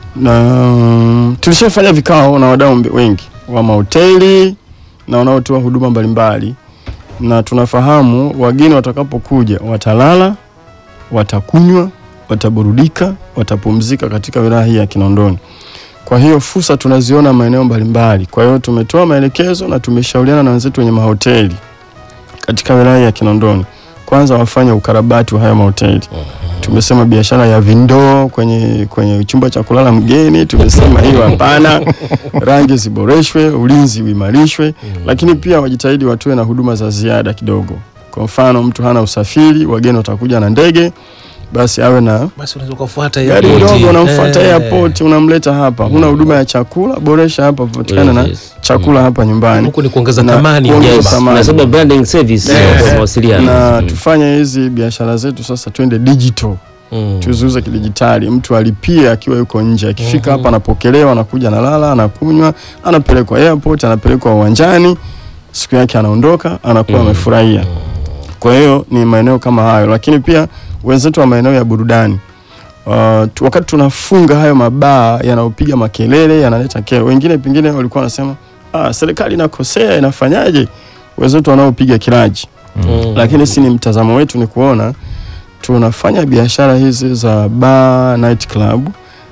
na mm, tulishafanya vikao na wadau mbe- wengi wa mahoteli na wanaotoa huduma mbalimbali, na tunafahamu wageni watakapokuja watalala, watakunywa, wataburudika, watapumzika katika wilaya hii ya Kinondoni. Kwa hiyo fursa tunaziona maeneo mbalimbali. Kwa hiyo tumetoa maelekezo na tumeshauriana na wenzetu wenye mahoteli katika wilaya ya Kinondoni, kwanza wafanye ukarabati wa haya mahoteli. Tumesema biashara ya vindoo kwenye kwenye chumba cha kulala mgeni, tumesema hiyo hapana. Rangi ziboreshwe, ulinzi uimarishwe, lakini pia wajitahidi watoe na huduma za ziada kidogo. Kwa mfano, mtu hana usafiri, wageni watakuja na ndege, basi awe na Basi unaweza kufuata gari airport. ndogo, unamfuata Eh. airport, unamleta hapa. Huna huduma ya chakula, boresha hapa, patikana na Yes. chakula hapa nyumbani. Huku ni kuongeza Na thamani kuongeza yes. thamani. Nasema branding service Yes. kwa mawasiliano. na Mm. tufanye hizi biashara zetu sasa, twende digital Mm. tuziuze kidijitali. Mtu alipie akiwa yuko nje, akifika hapa anapokelewa, anakuja, analala, anakunywa, anapelekwa airport, anapelekwa uwanjani, siku yake anaondoka, anakuwa amefurahia. Kwa hiyo ni maeneo kama hayo, lakini pia wenzetu wa maeneo ya burudani Uh, tu, wakati tunafunga hayo mabaa yanayopiga makelele yanaleta kero, wengine pengine walikuwa wanasema ah, serikali inakosea inafanyaje? Wenzetu wanaopiga kilaji Mm. lakini si ni mtazamo wetu ni kuona tunafanya biashara hizi za bar night club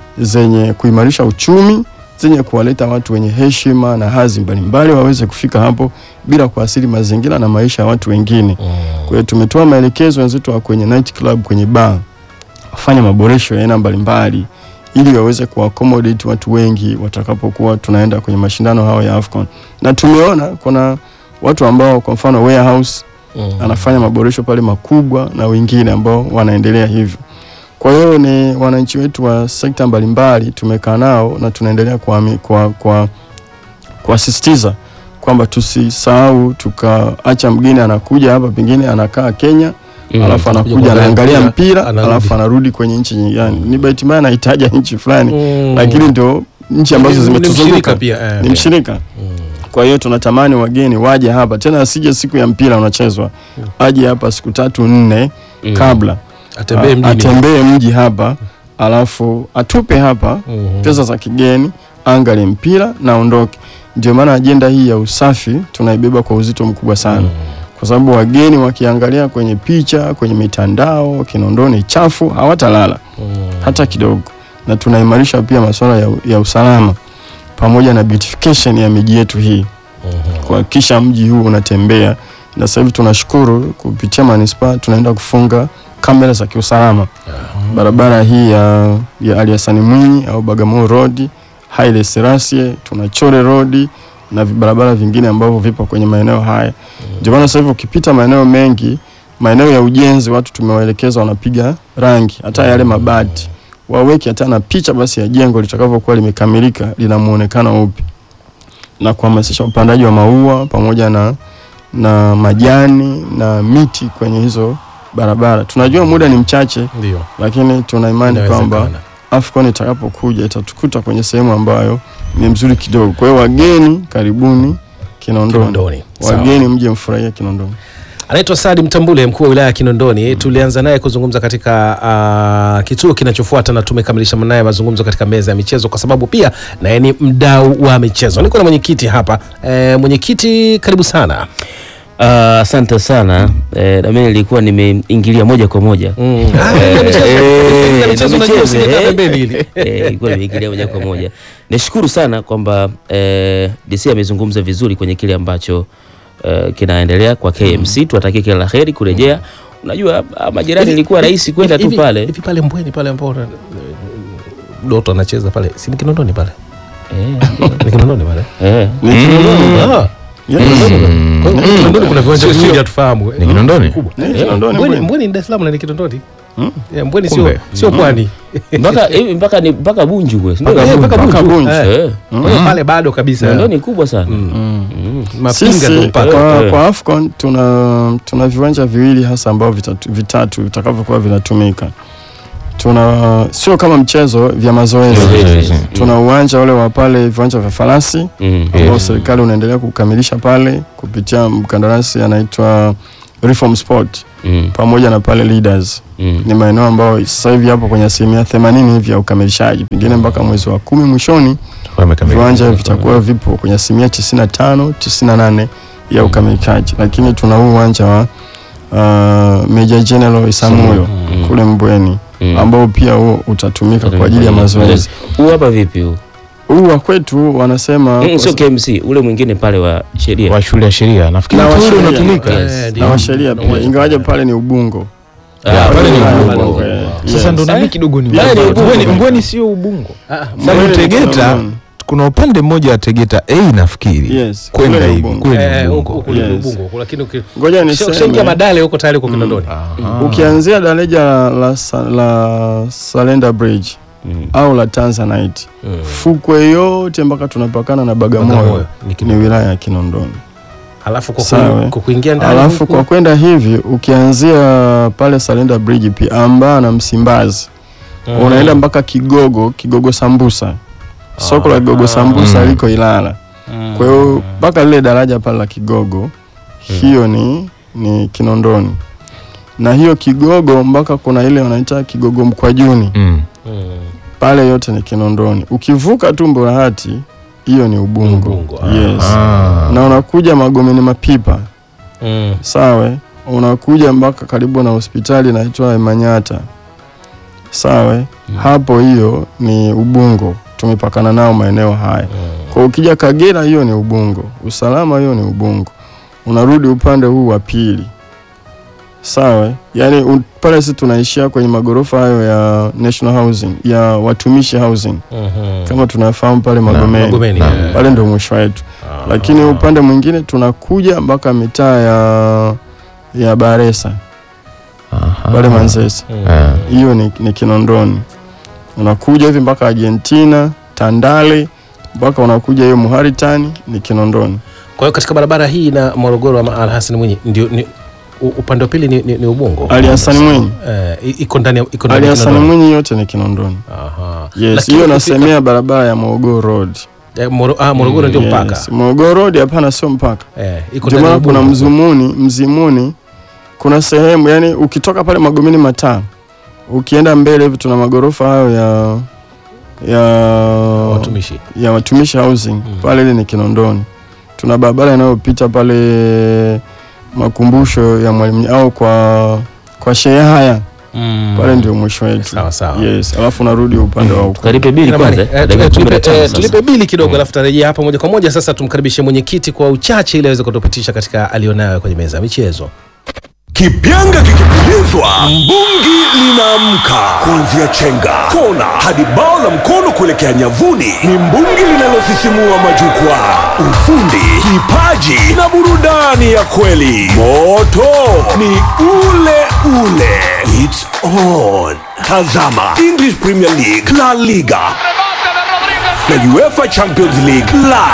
zenye kuimarisha uchumi zenye kuwaleta watu wenye heshima na hadhi mbalimbali waweze kufika hapo bila kuathiri mazingira na maisha ya watu wengine. Kwa hiyo tumetoa maelekezo wenzetu wa kwenye night club, kwenye bar wafanye maboresho ya aina mbalimbali ili waweze kuaccommodate watu wengi watakapokuwa tunaenda kwenye mashindano hayo ya AFCON. Na tumeona kuna watu ambao kwa mfano warehouse Mm. anafanya maboresho pale makubwa na wengine ambao wanaendelea hivyo. Kwa hiyo ni wananchi wetu wa sekta mbalimbali tumekaa nao na tunaendelea kuami- kwa kwa kuasisitiza kwamba tusisahau tukaacha mgeni anakuja hapa pengine anakaa Kenya Mm. alafu Kuja anakuja kuangalia anaangalia mpira, mpira anarudi. alafu anarudi kwenye nchi nyingine. Ni bahati mbaya anahitaja nchi fulani Mm. lakini ndio nchi ambazo Ni- ni zimetuzunguka mshirika pia, eh, ni mshirika. Kwa hiyo tunatamani wageni waje hapa tena, asije siku ya mpira unachezwa, aje hapa siku tatu nne Mm. kabla atembee A- mjini. atembee mji hapa, alafu atupe hapa Mhm. pesa za kigeni, angalie mpira na ondoke. Ndio maana ajenda hii ya usafi tunaibeba kwa uzito mkubwa sana kwa sababu wageni wakiangalia kwenye picha, kwenye mitandao, Kinondoni chafu, hawatalala hata kidogo, na tunaimarisha pia masuala ya, ya usalama pamoja na beautification ya miji yetu hii kuhakikisha mji huu unatembea, na sasa hivi tunashukuru kupitia manispaa tunaenda kufunga kamera za kiusalama barabara hii ya, ya Ali Hassan Mwinyi au Bagamoyo Road, Haile Selassie, tuna Chore Road na barabara vingine ambavyo vipo kwenye maeneo haya. Ndio maana sasa hivi ukipita maeneo mengi, maeneo ya ujenzi, watu tumewaelekeza wanapiga rangi, hata yale mabati waweke hata na picha basi ya jengo litakavyokuwa limekamilika lina muonekano upi, na kuhamasisha upandaji wa maua pamoja na na majani na miti kwenye hizo barabara. Tunajua muda ni mchache, Ndio. lakini tuna imani kwamba Inawezekana. AFCON itakapokuja itatukuta kwenye sehemu ambayo ni mzuri kidogo. Kwa hiyo wageni, karibuni Kinondoni, Kinondoni. Sawa. wageni mje mfurahie Kinondoni. Anaitwa Sadi Mtambule, mkuu wa wilaya ya Kinondoni. Tulianza naye kuzungumza katika uh, kituo kinachofuata na tumekamilisha naye mazungumzo katika meza ya michezo, kwa sababu pia naye ni mdau wa michezo. Niko na mwenyekiti hapa e, mwenyekiti, karibu sana. Ah, Asante sana eh, na mimi nilikuwa nimeingilia moja kwa moja Mm. Ah, Eh, ile michezo- eh, ile na michezo unajua michezo, usiweka eh. pembeni ile. Eh, ilikuwa nimeingilia moja kwa moja. Nishukuru sana kwamba eh, DC amezungumza vizuri kwenye kile ambacho eh, kinaendelea kwa KMC. Tuwatakie kila la heri kurejea. Unajua ah, majirani ilikuwa rahisi kwenda tu Hivi- pale hivi pale Mbweni pale ambao una- Doto anacheza pale, si ni Kinondoni pale? Eh, Ni Kinondoni pale. eh. Ni Kinondoni. Ah, Yes. kwa hiyo Kinondoni kuna viwanja Sio- vingi sio- hatufahamu. Ni Kinondoni? Kubwa. Ni Kinondoni Mbweni kweli. Mbweni ni Dar es Salaam na ni Kinondoni. Mm. Yeah, Mbweni sio Kumbe. sio pwani. mpaka hivi mpaka ni mpaka Bunju kwe. Mpaka Ndio. mpaka Mpaka Bunju. Bunju. Eh. Eh. Kwa hiyo pale bado kabisa. Ndio ni kubwa sana. Mm. Mm. Mapinga ndio Sisi mpaka. kwa, Eh. kwa AFCON tuna, tuna viwanja viwili hasa ambavyo vitatu, vitatu vitakavyokuwa vinatumika. Tuna sio kama mchezo vya mazoezi. Mazoezi. Tuna uwanja ule wa pale viwanja vya farasi Mm. ambao Yes. serikali unaendelea kukamilisha pale kupitia mkandarasi anaitwa Reform Sport. Mm. pamoja na pale Leaders Mm. ni maeneo ambayo sasa hivi yapo kwenye asilimia themanini hivi ya ukamilishaji, pengine mpaka mwezi wa kumi mwishoni viwanja vitakuwa vipo kwenye asilimia tisini na tano tisini na nane ya ukamilikaji, lakini tuna huu uwanja wa uh, Meja General Isamuyo Mm. kule Mbweni Mm. ambao pia huo utatumika kwa ajili ya mazoezi. Huu hapa vipi huu? Huu wa kwetu wanasema Mm, sio KMC, ule mwingine pale wa sheria. wa shule ya sheria nafikiri Na wa ule sheria. unatumika Yes. Eh, na ndio. washeria Na pia, uwanja ingawaje pale. pale ni Ubungo. Ah, pale ni pale Ubungo. Ubungo. Eh, sasa yes. ndo nami kidogo ni Pale ni Ubungo. Mbweni- Mbweni sio Ubungo Ah, Sababu Mbweni ni Tegeta Kinondoni. kuna upande mmoja wa Tegeta A nafikiri Yes, kwenda kule ni hivi Ubungo. kule ni eh, Ubungo. huko huko ni Yes. Ubungo huko, lakini uki- Ngoja ukishaingia niseme Madale huko tayari uko Kinondoni. Aha. ukianzia daraja la, la, Sa- la Salenda Bridge Mm. au la Tanzanite Mm. fukwe yote mpaka tunapakana na Bagamoyo Bagamoyo, ni ni Kinondoni. wilaya ya Kinondoni. Alafu kwa Sawa. ku- kwa kuingia ndani Alafu huku, kwa kwenda hivi ukianzia pale Salenda Bridge pia ambaa na Msimbazi mm. unaenda mpaka Kigogo, Kigogo Sambusa, soko la Kigogo Sambusa Mm. liko Ilala. Kwa hiyo mpaka lile daraja pale la Kigogo hiyo ni, ni Kinondoni, na hiyo Kigogo mpaka kuna ile wanaita Kigogo Mkwajuni Mm. Mm. pale yote ni Kinondoni. Ukivuka tu Mburahati hiyo ni Ubungo. Ubungo, ah. Yes. Ah. Na unakuja Magomeni Mapipa, Mm. sawa, unakuja mpaka karibu na hospitali inaitwa Manyata, sawa. Hapo hiyo ni Ubungo, tumepakana nao maeneo haya. Kwa ukija Kagera hiyo ni Ubungo, Usalama hiyo ni Ubungo, unarudi upande huu wa pili, sawa. Yani u- pale sisi tunaishia kwenye magorofa hayo ya National Housing ya watumishi housing Mhm. kama tunafahamu pale Magomeni, Magomeni, Naam. eh. pale ndio mwisho wetu, Ah. lakini upande mwingine tunakuja mpaka mitaa ya ya Baresa Aha. pale Manzese, Mm. Ah. hiyo ni, ni Kinondoni. Unakuja hivi mpaka Argentina, Tandale mpaka unakuja hiyo Muharitani ni Kinondoni. Kwa hiyo katika barabara hii na Morogoro ama Al Hassan Mwinyi ndio ni, u- upande wa pili ni, ni, ni Ubungo. Ali Hassan Mwinyi, Eh, i- iko ndani ya iko ndani Ali ya Hassan Kinondoni. Mwinyi yote ni Kinondoni. Aha. Yes, Lakini hiyo ukifika- nasemea barabara ya Morogoro Road. eh, Moro, ah, Morogoro ndio mpaka. Yes, Morogoro Road hapana, sio mpaka. Eh, iko Ndio ndani ya maana kuna Ubungo. Mzumuni, Mzimuni, kuna sehemu yani, ukitoka pale Magomeni mataa ukienda mbele hivi tuna magorofa hayo ya ya watumishi. ya watumishi housing pale, ile ni Kinondoni. Tuna barabara inayopita pale makumbusho ya Mwalimu au kwa kwa shehe haya Mm. pale ndio mwisho wetu. Sawa sawa. Yes, alafu narudi upande wa huko. Tukalipe bili Jamani, kwanza. eh, eh, dakika tu- kumi na tulipe tano eh, sasa. tulipe bili kidogo alafu tarejea hapa moja kwa moja. Sasa tumkaribishe mwenyekiti kwa uchache ili aweze kutupitisha katika alionayo kwenye meza ya michezo. Kipyanga kikipulizwa, mbungi linaamka. Kuanzia chenga, kona hadi bao la mkono kuelekea nyavuni, ni mbungi linalosisimua majukwaa. Ufundi, kipaji na burudani ya kweli. Moto ni ule ule. It's on. Tazama English Premier League, La Liga na UEFA Champions League live